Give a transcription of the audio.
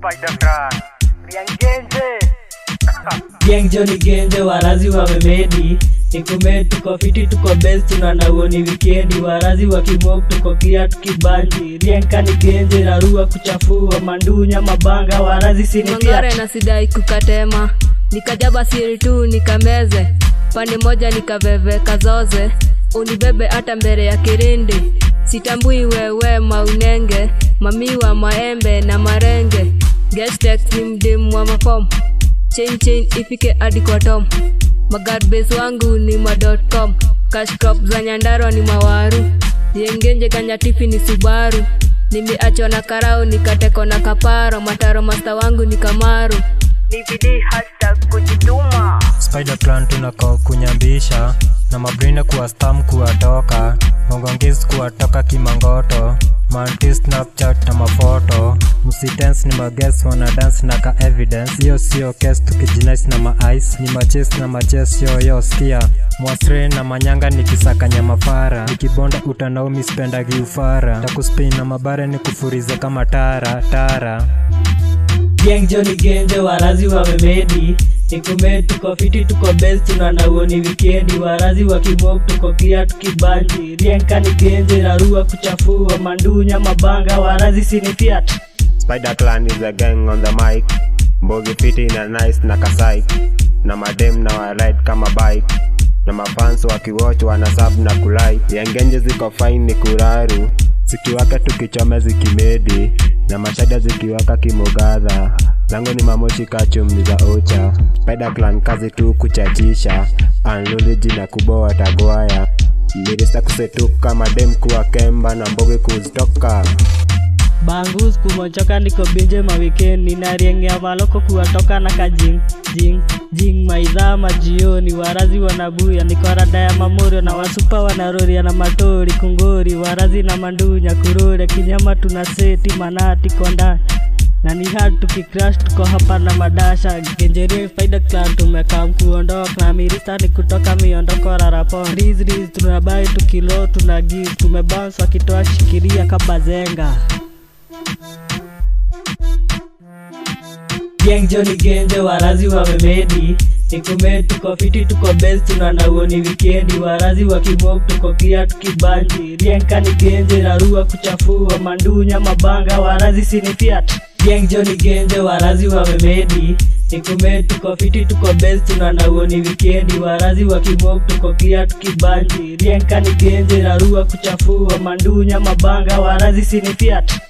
Spider Clan. Riangenje. Gang Johnny Genje warazi wamemedi Nikume tuko fiti tuko best tunaona uoni wikendi warazi wa kimok tuko clear tukibanji Rienka ni genje narua kuchafua mandunya mabanga warazi sinitia mangare na sidai kukatema nikajaba siri tu nikameze pande moja nikaveveka zoze unibebe hata mbele ya kirindi sitambui wewe maunenge mamiwa maembe na marenge gestek ni mdimu wa mafom chain chain ifike hadi kwa tom magarbes wangu ni ma.com cashcrop za nyandarwa ni mawaru yengenje kanyatifi ni subaru nimeachwa na karau nikateko na kaparo mataro masta wangu ni kamaru DVD hashtag kujituma. Spider Clan tunako kunyambisha na mabrina kuwa stam kuwatoka ngongongis kuwatoka kimangoto manti snapchat na mafoto msitens ni mages wana dance na ka evidence hiyo sio kes tukijinais na maice ni maches na maches yoyo skia mwasre na manyanga nikisakanya mafara nikibonda utanaumi spendagi ufara takuspin na mabare ni kufurize kama tara tara Gang Johnny Genje warazi wamemedi Nikume tuko fiti tuko best tunaona uoni wikendi warazi wa kimok tuko clear tukibanji Rienka ni genje narua kuchafua mandunya mabanga warazi sinifiat Spider Clan is a gang on the mic. Mbogi fiti na nice na kasai. Na madem na waride kama bike. Na mafans wakiwatch wana sub na kulai. Yangenje ziko fine ni kuraru. Zikiwaka tukichome zikimedi. Na mashada zikiwaka kimogadha. Lango ni mamoshi kachum ni za ocha. Spider Clan kazi tu kuchachisha. Anluliji na kuboa tagwaya. Mirisa kusetuka madem kuwa kemba na mbogi kuzitoka. Bangus kumochoka niko binje mawikendi nariengea maloko kuwatoka na kajing jing jing maidhaa majioni warazi wanabuya niko rada ya mamorio na wasupa wanaroria na matori kungori warazi na mandunya kurore kinyama tuna seti manati kondani na ni hard tukicrash tuko hapa na madasha genjerie faida clan tumekaa kuondoka na mirista ni kutoka miondoko rarapon riz riz tunabai tukilo tuna give tumebounce wakitoa shikiria kabazenga Gang Johnny Genje warazi wamemedi Nikume tuko fiti tuko best tunaona uoni wikendi warazi wa kimok tuko clear tukibanji Rienka ni genje narua kuchafua mandunya mabanga warazi sinifiat Gang Johnny Genje warazi wamemedi Nikume tuko fiti tuko best tunaona uoni wikendi warazi wa kimok tuko clear tukibanji Rienka ni genje narua kuchafua mandunya mabanga warazi sinifiat